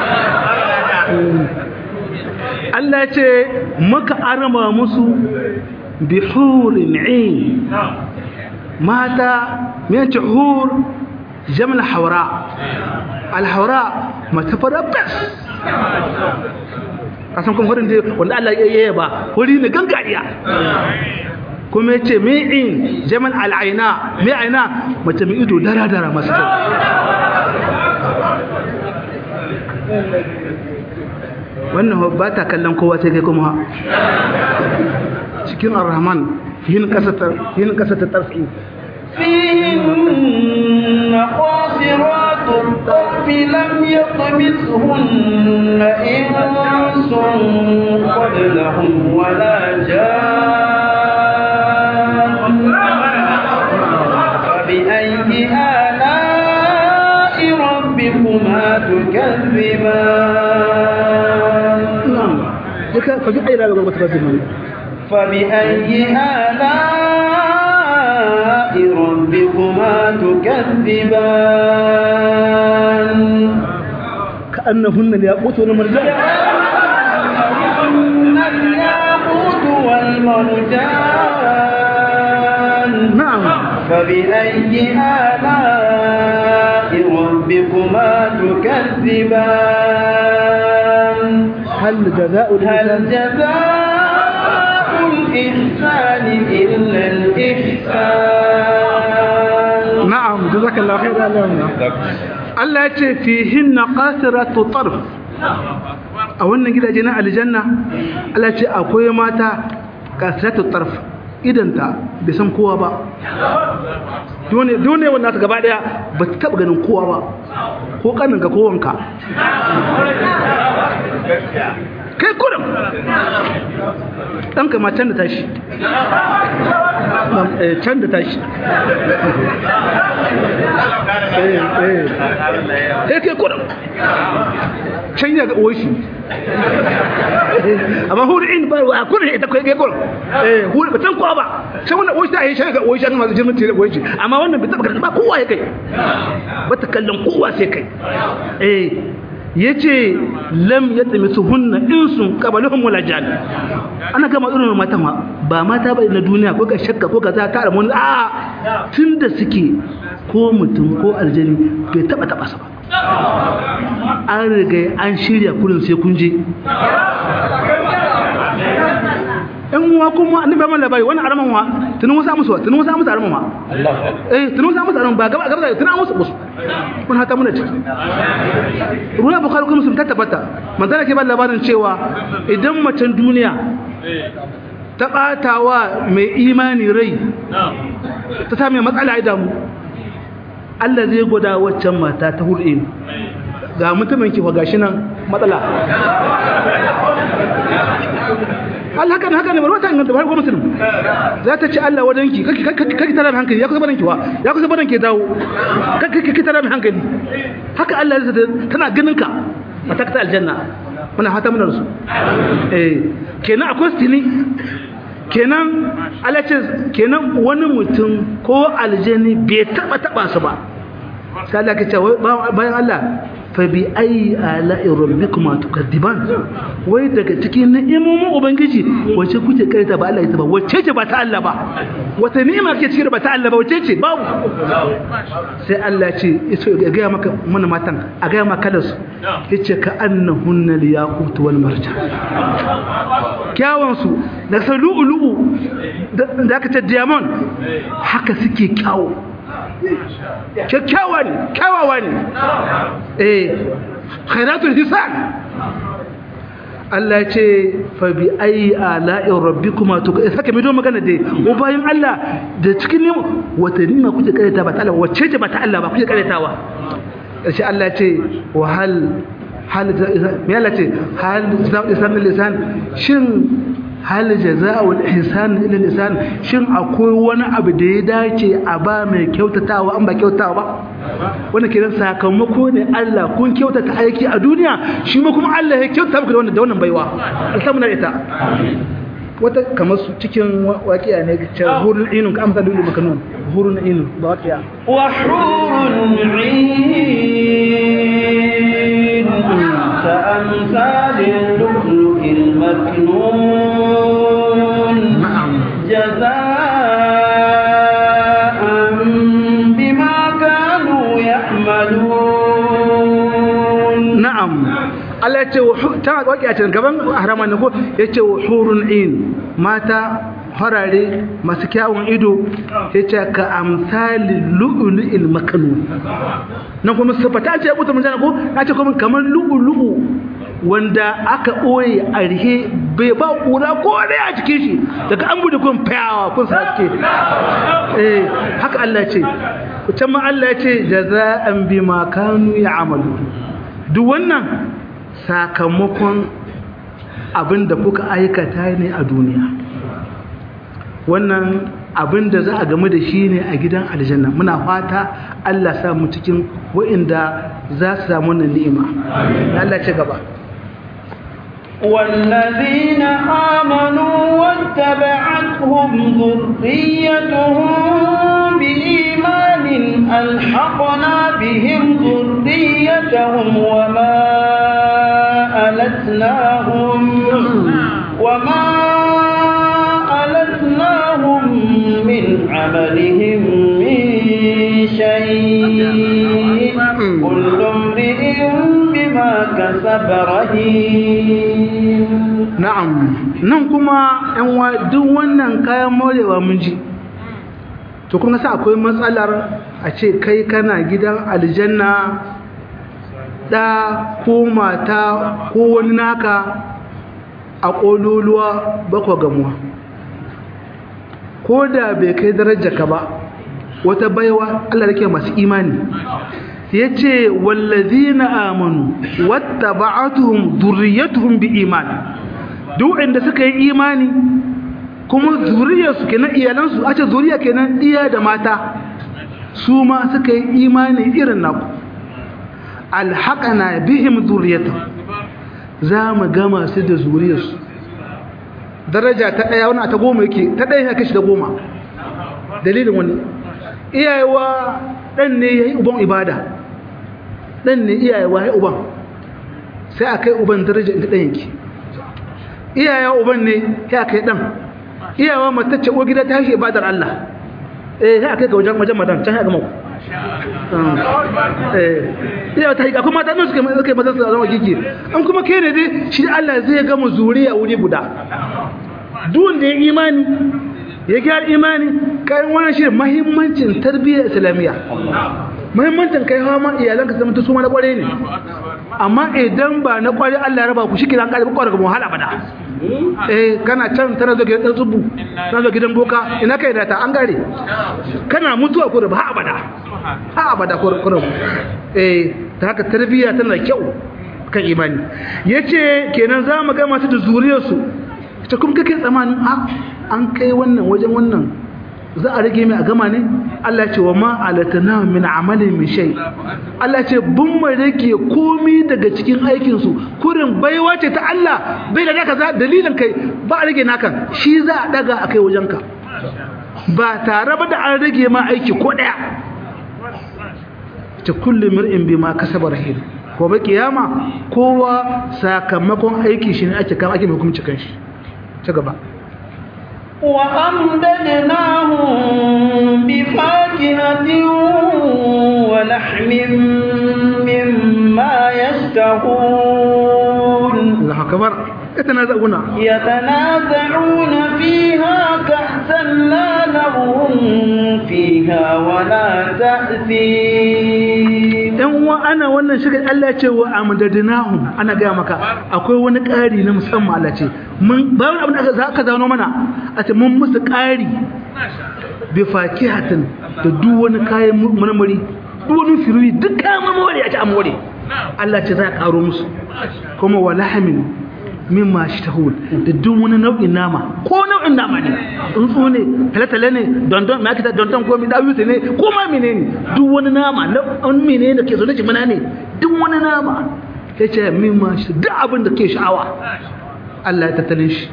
Allah ce maka arama musu bi hurin 'ain mata me ce hur jamal hawra al hawra mata fara bas kasan kuma hurin dai wanda Allah ya yi ba huri ne gangariya kuma ya ce mi'in jamal al'aina mai aina mace mai ido dara-dara masu kyau wannan ba ta kallon kowa sai kai kuma cikin ar-rahman yin kasa ta tarfi فيهن قاصرات الطرف لم يطمثهن إنس قبلهم ولا جان فبأي آلاء ربكما تكذبان فبأي آلاء ربكما تكذبان فبأي آلاء ربكما تكذبان كأنهن الياقوت والمرجان كأنهن الياقوت والمرجان نعم فبأي آلاء ربكما تكذبان هل جزاء هل الإنسان جزاء الإحسان إلا الإحسان نعم جزاك الله خير الله Allah ya ce fihin na ƙasiratu tarf a wannan gidaje na aljanna Allah ce akwai mata kasratu tarf idanta bai san kowa ba dole dole wannan ta gaba daya ba ta taba ganin kowa ba ko kanin ka ko wanka kai kurum ɗanka ma can da tashi can da tashi eh kai kurum can ya ga oshi amma hurin ba a kurin ita kai kurum eh hurin ba can kowa ba can wannan oshi ta yi shan ga oshi an masu jirgin tere oshi amma wannan bai taɓa ba kowa ya kai ba ta kallon kowa sai kai eh ya ce lam ya tsami su hunna insun kabalihun wala jan ana gama irin mata ma ba mata ba na duniya ko ka shakka ko ka za ta mun a tun da suke ko mutum ko aljani bai taba taba su ba an riga an shirya kurin sai kun je in wa kuma annabi ba labari wannan araman wa tunan wasu musu wa tunan wasu musu araman wa eh tunan wasu musu araman ba gaba gaba tunan musu musu kun hata muna ciki ruwa bukhari kuma sun tabbata manzala ke ba labarin cewa idan macen duniya ta batawa mai imani rai ta sami matsala ya damu Allah zai gwada waccan mata ta hulɗe ga mutumin ki gashi nan matsala Allah haka haka ne barwata inganta ba ko musulmi za ta ci Allah wadanki kake tara mai hankali ya kusa baranki wa ya kusa baranki dawo kake tara mai hankali haka Allah ya tana ganin ka mata ta aljanna muna fata muna rasu eh kenan akwai stili kenan Allah ce kenan wani mutum ko aljani bai taba taba su ba sai Allah ke ce bayan Allah fa bi ayi ala'i rabbikuma tukadiban wai daga cikin ni'imomin ubangiji wace kuke karanta ba Allah ita ba wace ce ba ta Allah ba wata ni'ima ke cikin ba ta Allah ba wace ce babu sai Allah ce iso ga ga maka mana matan a ga maka da su yace ka annahunna liyaqut wal marjan kyawun su da salu'ulu'u da aka ce diamond haka suke kyawu kyakkyawa ne kyawawa ne eh khairatul hisan Allah ce fa bi ayi ala'in rabbikuma to saka mai don magana dai ko bayan Allah da cikin ne wata nima kuke karanta ba ta Allah wacce ce ba ta Allah ba kuke karantawa sai Allah ce wa hal hal me Allah ce hal lisan lisan shin hal jaza'ul ihsan ila lisan shin akwai wani abu da ya dace a ba mai kyautatawa an ba kyautatawa ba wannan kiran sakamako ne Allah kun kyautata aiki a duniya shi ma kuma Allah ya kyautata muku da wannan da wannan baiwa alhamdulillah ita wata kamar su cikin waƙiya ne ce hurun inun ka amsa dole makanun hurun inun ba waƙiya wa hurun in ka amsalin lu'lu'il maknun na'am jaza'an bima kanu ya'malun na'am Allah ya ce ta waƙi a cikin gaban harama ne ko ya ce hurun in mata harare masu kyawun ido ya ce ka amsali lu'ulu'il makanu nan kuma sifata ce ya buta mun ko ya ce kuma kamar lu'ulu'u wanda aka ɓoye a rihe bai ba ƙura ko ɗaya a cikin shi daga an bude kun fayawa kun sake eh haka Allah ce can ma Allah ya ce jaza'an bima kanu ya'malu duk wannan sakamakon abin da kuka aikata ne a duniya wannan abin da za a game da shi ne a gidan aljanna muna fata Allah sa mu cikin wa'inda za su samu wannan ni'ima Allah ce gaba والذين آمنوا واتبعتهم ذريتهم بإيمان ألحقنا بهم ذريتهم وما ألتناهم وما ألتناهم من عملهم من شيء كل امرئ بما كسب رهين na'am nan kuma yan wa duk wannan kayan morewa mun ji to kuma sa akwai matsalar a ce kai kana gidan aljanna ɗa ko mata ko wani naka a ƙololuwa bakwa gamuwa ko da bai kai darajar ka ba wata baiwa Allah da masu imani ya ce wallazina amanu wata ba'atuhum zurriyatuhum bi imani duk inda suka yi imani kuma zuriyarsu kenan iyalansu a ce zuriya kenan iya da mata su ma suka yi imani irin naku alhaƙana bihim zuriyata za mu gama su da zuriyarsu daraja ta ɗaya wani ta goma yake ta ɗaya ya kashi da goma dalilin wani iyayewa ɗan ne ya yi uban ibada ɗan ne iyayewa ya uban sai a kai uban daraja inda ɗan yake iyayewa uban ne ya kai ɗan iyayewa matacce uwa gida ta shi ibadar Allah eh ya kai ga wajen wajen madan can ya gama ku iya ta hika kuma ta nan suka suka maza su zama kiki an kuma ke ne dai shi Allah zai gama zuriya wuri guda duk da ya imani ya gyara imani kayan wannan shi muhimmancin tarbiyyar islamiyya muhimmancin kai hawa ma iyalanka zama ta suma na kware ne amma idan ba na kware Allah ya raba ku shi kiran kalbi kware ga wahala bada eh kana can tana zo gidan tsubu tana zo gidan boka ina kai da ta an gare kana mutuwa ko da ba abada ha abada ko ko eh ta haka tarbiyya tana kyau kan imani yace kenan za mu ga masu da zuriyar su ta kuma kake tsamanin a an kai wannan wajen wannan za a rage mai a gama ne Allah ce wa ma alatana min amalin min shay Allah ce bun mu rage komi daga cikin aikin su kurin baiwa ce ta Allah bai da naka za dalilin kai ba a rage naka shi za a daga akai wajen ka ba tare ba da an rage ma aiki ko daya ta kullu mar'in bima kasaba rahim ko ba kiyama kowa sakamakon aiki shi ne ake kama ake mai hukunci kanshi ta gaba وأمددناهم بفاكهة ولحم مما يشتهون الله أكبر يتنازعون يتنازعون فيها كأسا لا لغو فيها ولا تأثيم yan uwa ana wannan shirin Allah ce wa amdadnahum ana ga maka akwai wani ƙari na musamman Allah ce mun bayan abin da aka zauna mana a ce mun musu ƙari bi fakihatin da duk wani kayan marmari duk wani firuri duk kayan marmari a ci amore Allah ce za a ƙaro musu kuma wa lahamin mimma shtahun da duk wani nau'in nama ko nau'in nama ne tsuntsu ne talatale ne dondon ma kita dondon ko mi dawuce ne ko ma menene duk wani nama nau'in menene da ke zo da jimina ne duk wani nama yace mimma shi duk abin da ke sha'awa Allah ya tattalin shi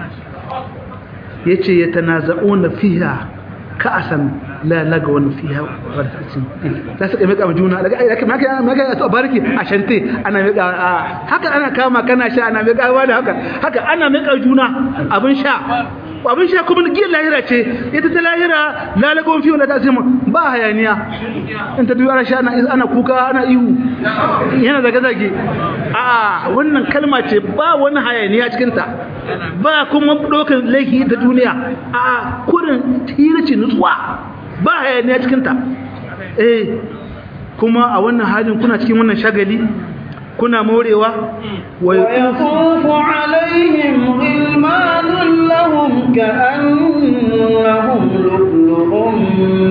yace yatanaza'una fiha ka'asan la laga wani fiha wartacin za su kai maka juna daga ai maka maka to barki a shante ana maka haka ana kama kana sha ana maka wa da haka haka ana maka juna abin sha abin sha kuma giyar lahira ce ita ta lahira lalagon fiye da ta sai ba hayaniya in ta duwara sha ana kuka ana ihu yana zage-zage a wannan kalma ce ba wani hayaniya cikinta ba kuma ɗaukar laifi ta duniya a kurin tirace nutsuwa ba hayaniya cikinta eh kuma a wannan halin kuna cikin wannan shagali kuna morewa wa yaqufu alaihim ghilmanun lahum ka'annahum lu'lu'un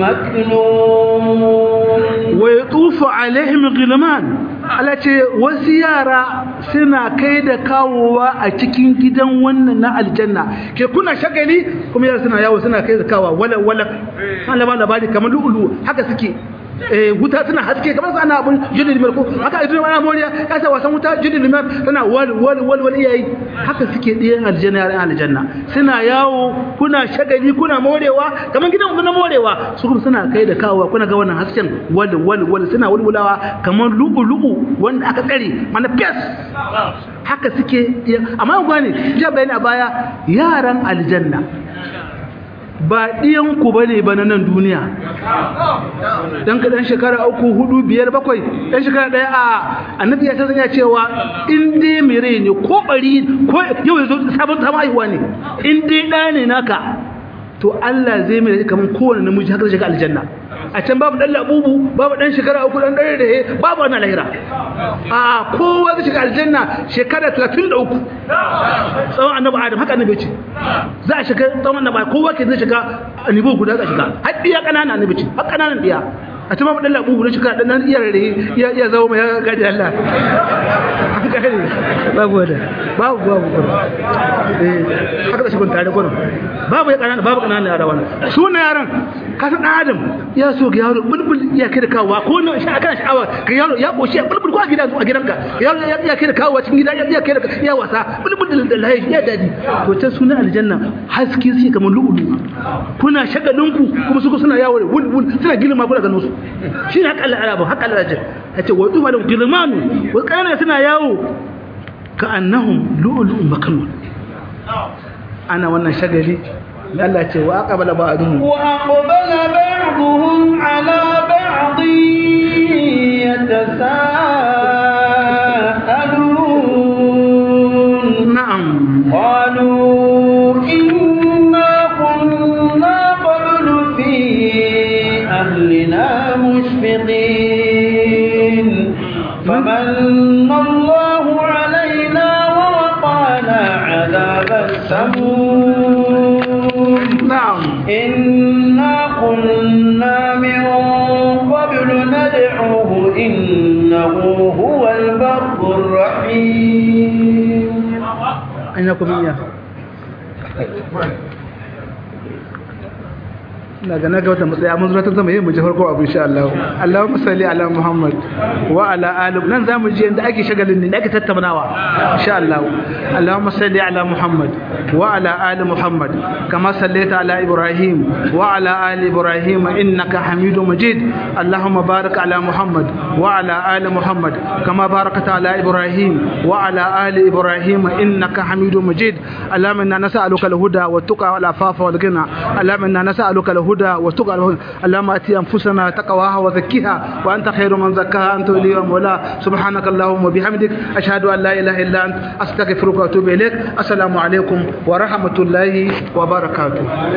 maknun wa yatufu alaihim ghilman ala ce wasu yara suna kai da kawowa a cikin gidan wannan na aljanna ke kuna shagali kuma yara suna yawo suna kai da kawowa wala wala an laba labari kamar lu'ulu haka suke eh wuta tana haske kamar su ana abun jini limar ko haka idan ana moriya ya sa wasan wuta jini limar tana wal wal wal wal iyayi haka suke ɗiyan aljanna yaran aljanna suna yawo kuna shagali kuna morewa kamar gidan ku na morewa su kuma suna kai da kawowa kuna ga wannan hasken wal wal wal suna wulwulawa kamar lu'u lu'u wanda aka tsare mana fes haka suke amma ku gane jiya bayani a baya yaran aljanna ba ɗiyanku ba ne ba na nan duniya ɗan ka ɗan shekara uku hudu biyar bakwai ɗan shekara ɗaya a annabi ya sanya cewa in dai mai rai ne ko ɓari ko yau ya zo sabon sama haihuwa ne in dai ɗa ne naka to Allah zai mai kaman kowane namiji haka zai shiga aljanna a can babu dan labubu babu dan shekara uku dan dare da he babu wannan lahira a kowa zai shiga aljanna shekara 33 tsawon annabi adam haka annabi ce za a shiga tsawon annabi kowa ke zai shiga annabi guda za shiga har diya kanana annabi ce har kananan diya a ta babu dan labubu dan shekara dan iya rare ya iya zama mai gadi Allah babu wanda babu babu eh haka da shi kun tare gurin babu ya kanana babu kanana yara wannan sunan yaran ka san adam ya so ga yaro bulbul ya kai da kawowa ko na shi akan sha'awa ga yaro ya koshi bulbul ko a gidan a gidanka yaro ya kai da kawowa cikin gida ya kai da ya wasa bulbul da lahi ya dadi to ta sunan aljanna haske sai kamar lu'ulu kuna shagalinku kuma su suna yawo wul wul suna gilma kuna ganin su shi ne haka Allah arabu haka Allah ya ce wa tuba da gilmanu wa kana suna yawo ka annahum lu'lu'un makanun ana wannan shagali Allah ce wa aqbala ba'dhum wa aqbala ba'dhum ala ba'd yatasaalun na'am qalu inna kunna qablu fi ahlina mushfiqin famanna Allahu alaina wa waqana 'adhaba as-samum na'am إنا كنا من قبل ندعوه إنه هو البر الرحيم ainakum iya daga na ga wata matsaya mun zuwa ta zama yin mu ji farko abu insha Allah Allahumma salli ala Muhammad wa ala ali nan zamu ji yanda ake shagalin ne ake tattaunawa insha Allah Allahumma salli ala Muhammad wa ala ali Muhammad kama sallaita ala Ibrahim wa ala ali Ibrahim innaka Hamidum Majid Allahumma barik ala Muhammad wa ala ali Muhammad kama barakta ala Ibrahim wa ala ali Ibrahim innaka Hamidum Majid Allahumma inna nas'aluka al-huda wa tuqa wal afafa wal ghina Allahumma inna nas'aluka al-huda والتقى اللهم اتي انفسنا تقواها وزكها وانت خير من زكاها انت ولي ومولاها سبحانك اللهم وبحمدك اشهد ان لا اله الا انت استغفرك واتوب اليك السلام عليكم ورحمه الله وبركاته